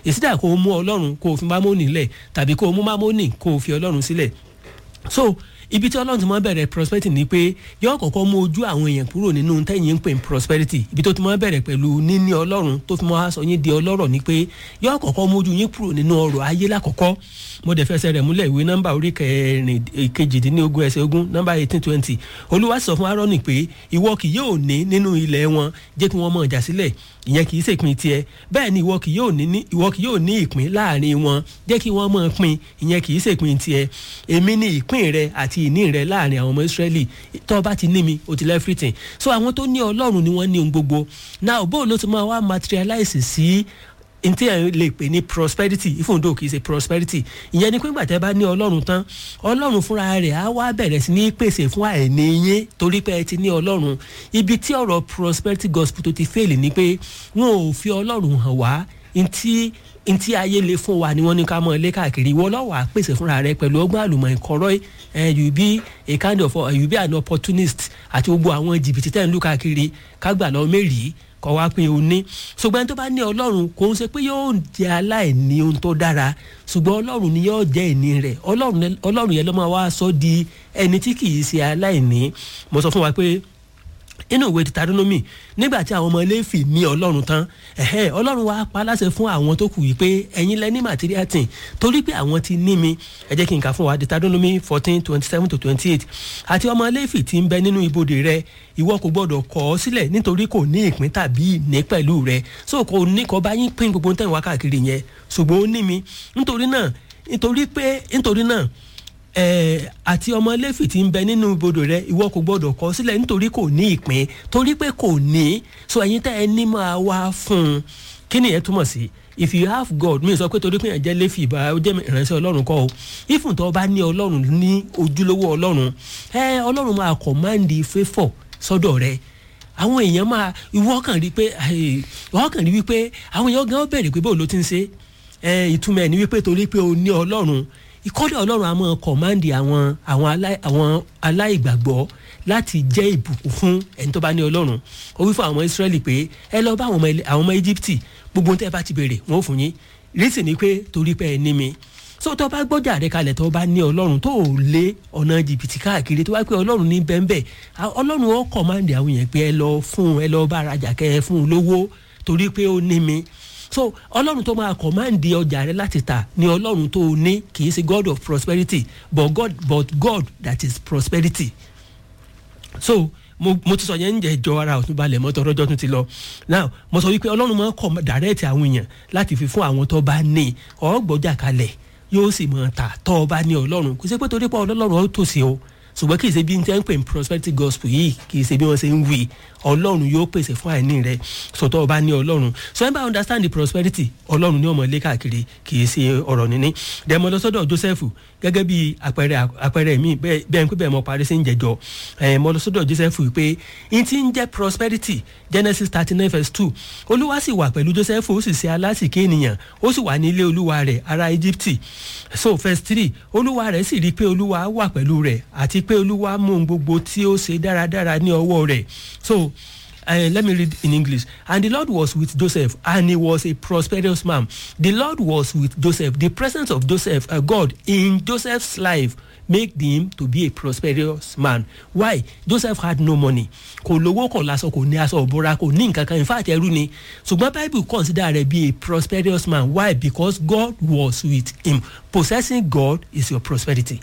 ìsídà kó o mú ọlọ́run kó o fi mámónì lẹ̀ tàbí kó o mú mámónì kó o fi ọlọ́run sílẹ̀ so ibi tí ọlọ́run ti máa bẹ̀rẹ̀ prosperity ni pé yóò kọ́kọ́ mú ojú àwọn èèyàn kúrò nínú tẹ́yìn ń pè ní prosperity ibi tó ti máa bẹ̀rẹ̀ pẹ̀lú níní ọlọ́run tó fi máa sọ yín di ọlọ́rọ̀ ni pé yóò kọ́kọ́ mú ojú yín kúrò nínú ọrọ̀ ayé lákọ̀ọ́kọ́ mo dẹ̀ fẹsẹ̀ rẹ̀ múlẹ̀ ìwé nọ́mbà orí kẹrin kejìdínlógún ẹsẹ̀ ogún nọ́mbà eighteen twenty olúwa sọ fún Áárónì pé ìwọ kì yóò ní nínú ilẹ̀ wọn jẹ́ kí wọ́n mọ̀ jà sílẹ̀ ìyẹn kì í ṣèpín tiẹ̀ bẹ́ẹ̀ ni ìwọ kì yóò ní ìwọ kì yóò ní ìpín láàrin wọn jẹ́ kí wọ́n mọ̀ pín ìyẹn kì í ṣèpín tiẹ̀ èmi ní ìpín rẹ àti ìní rẹ láàrin àwọn ọmọ Ísírẹ́lì tó bá ti ní mi o ti lẹ́ everything so àwọn tó ní Ọlọ́run ni wọ́n ní ohun gbogbo now bó ló ti máa wá materialize sí ntí ẹ lè pè ní prosperity ìfúndò kì í ṣe prosperity ìyẹn ni pé gbàtẹ́ bá ní ọlọ́run tán ọlọ́run fúnra rẹ̀ á wá bẹ̀rẹ̀ sí ní pèsè fún àìní yín torí pé ẹ ti ní ọlọ́run ibi tí ọ̀rọ̀ prosperity gospel tó ti fail ni pé wọn ò fi ọlọ́run hàn wá ntí ntí ayé lè fún wa ni wọ́n ní ká mọ ilé káàkiri ìwọ lọ́wọ́ à pèsè fúnra rẹ̀ pẹ̀lú ọgbọ́n àlùmọ̀ ìkọ́rọ́ you be a kind of uh, you be an opportunist àti gbogbo àwọn jìbìtì tẹ̀ ń lù káàkiri kágbà lọ mẹ́rìí kọ́ wá pé o ní ṣùgbọ́n tó bá ní ọlọ́run kò ń ṣe pé yóò jẹ́ aláìní ohun tó dára ṣùgbọ́n ọlọ́run ni yóò jẹ́ ìní rẹ̀ ọlọ́run yẹn ló máa wá sọ di ẹni tí kì í ṣe aláìní mo sọ fún wa pé inú ìwé Deuteronomy nígbà tí àwọn ọmọ Léfì ní ọlọ́run tán ẹ̀hẹ́ ọlọ́run wá pa láṣẹ fún àwọn tó kù yìí pé ẹ̀yin lẹ ní material thing torí pé àwọn ti ní mi ẹ jẹ́ kí n kà fún wa Deuteronomy fourteen twenty seven to twenty eight àti ọmọ Léfì tí ń bẹ nínú ibodè rẹ ìwọ kò gbọdọ̀ kọ̀ ọ́ sílẹ̀ nítorí kò ní ìpín tàbí ìní pẹ̀lú rẹ so kò ní kọ́ bá yín pín gbogbo tẹ̀ wá káàkiri yẹn ṣùgbọ́n ó ní mi nítorí náà nítorí pé nítorí náà ẹ̀ẹ́ àti ọmọ Léfì tí ń bẹ nínú ibodò rẹ ìwọ kò gbọdọ̀ kọ̀ sílẹ̀ nítorí kò ní ìpín torí pé kò ní so ẹ̀yin tẹ́ ẹ ní máa wá fún un kí nìyẹn túmọ̀ sí if you have God mi sọ pé torí pé ẹ̀ jẹ́ Léfì ìbá ó jẹ́ ìránṣẹ́ Ọlọ́run kọ́ o ifun tó bá ní Ọlọ́run ní ojúlówó Ọlọ́run ẹ Ọlọ́run máa command favour sọ́dọ̀ rẹ àwọn èèyàn máa ìwọ kàn rí pé ìwọ kàn rí wípé àwọn èèyàn gan bẹ̀rẹ̀ pé bó ló ti ń ṣe ìtumọ̀ ẹ̀ ní wípé torí pé o ní Ọlọ́run ìkọ́lẹ̀ ọlọ́run a máa kọ̀máǹdì àwọn àwọn aláìgbàgbọ́ láti jẹ́ ìbùkún fún ẹni tó bá ní ọlọ́run ó wí fún àwọn Ísírẹ́lì pé ẹ lọ bá àwọn ọmọ Íjíbítì gbogbo tẹ́ ẹ bá ti béèrè wọn ò fún yín rísì ni pé torí pé ẹ ní mi so tó bá gbọ́jà rẹ kalẹ̀ tó bá ní ọlọ́run tó lé ọ̀nà jìbìtì káàkiri tó bá pé ọlọ́run ní bẹ́ńbẹ́ ọlọ́run ó kọ̀máǹdì àwọn yẹn pé ẹ lọ fún ẹ lọ bá arajà kẹ ẹ fún un lówó torí pé ó ní mi so ọlọ́run tó máa kọ̀máǹdì ọjà rẹ láti tà ní ọlọ́run tó ní kì í ṣe god of prosperity but god but god that is prosperity so mo mo ti sọ yẹn ń jẹ ìjọ ara òtún balẹ̀ mọ́tò ọlọ́jọ́ tún ti lọ now mo sọ wípé ọlọ́run máa ń kọ̀ dàrẹ́ẹ̀tì àwọn èèyàn láti fi fún àwọn tó bá ní ọgbọ́jà kalẹ̀ yóò sì máa tà tó bá ní ọlọ́run kò sí pé torí pé ọlọ́run ó tòsí o ṣùgbọ́n kì í ṣe bí n tẹ́ ń pè ní prosperity gospel yìí kì í ṣe bí wọ́n ṣe ń wí ọlọ́run yóò pèsè fún àìní rẹ sọtọ́ ọba ní ọlọ́run so ẹ bá understand the prosperity ọlọ́run ní ọmọ ilé káàkiri kì í ṣe ọ̀rọ̀ níní dẹ̀mọ́ lọ sọ́dọ̀ Joseph gẹ́gẹ́ bí àpẹẹrẹ àpẹẹrẹ mi bẹ́ẹ̀ ń pẹ́ bẹ́ẹ̀ mọ parí sí ń jẹjọ ẹ̀ mọ́ lọ sọ́dọ̀ Joseph pé n ti ń jẹ́ prosperity Genesis thirty nine verse two olúwa sì wà pẹ̀lú Joseph ó sì ṣe alásìkí ènìyàn ó sì wà ní ilé olúwa rẹ̀ ará Egypt so verse three olúwa rẹ̀ sì rí i pé olúwa wà pẹ̀lú rẹ̀ àti pé olúwa mú ohun gbogbo tí ó ṣe dáradára ní ọwọ́ rẹ̀ so Uh, let me read in English. And the Lord was with Joseph, and he was a prosperous man. The Lord was with Joseph. The presence of Joseph, uh, God, in Joseph's life made him to be a prosperous man. Why? Joseph had no money. Kò lówó kò láṣọ kò ní aṣọ òbúra kò ní nǹkan kan in fact ẹrú ni. Ṣùgbọ́n Bible consider rẹ̀ be a prosperous man. Why? Because God was with him. Possessing God is your prosperity.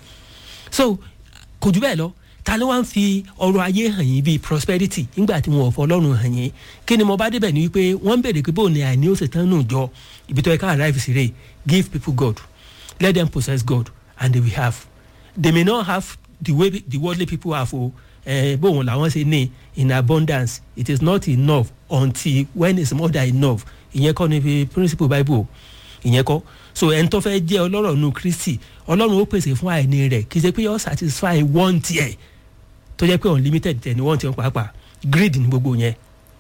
So kò jù bẹ́ẹ̀ lọ ta ló wá ń fi ọrọ̀ ayé hàn yín bíi prosperity nígbà tí wọn ò fọlọ́run hàn yín kí ni mo bá débẹ̀ ni wípé wọ́n ń béèrè pé bóun ni àìní ó ṣe tán nù jọ ibi tó yẹ ká arrive sí rè give people God let them possess God and they will have they may not have the way the worldly people have o eh, bóun làwọn ṣe ní in abundance it is not enough until when it's more than enough ìyẹn kọ́ ni principle Bible ìyẹn kọ́ so ẹni tó fẹ́ jẹ́ ọlọ́rọ̀ nu Kristi ọlọ́run ó pèsè fún àìní rẹ̀ kì í ṣe pé yóò satisfy one tiẹ̀ tó jẹ́ pé unlimited tẹ̀ ní wọ́n ti ń pàápàá greed ní gbogbo yẹn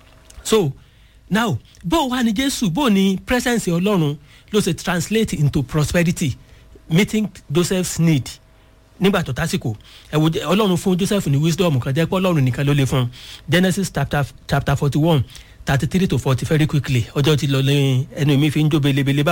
so now bó wà ní jésù bó ní presence ọlọ́run ló ṣe translate into prosperity meeting joseph's need nígbà tó tásìkò ẹ̀wò ọlọ́run fún joseph ní wisdom kan jẹ́ pé ọlọ́run nìkan ló lè fún genesis chapter chapter forty one thirty three to forty very quickly ọjọ́ ti lọ lẹ́yìn ẹnu mi fi ń jó belebele bá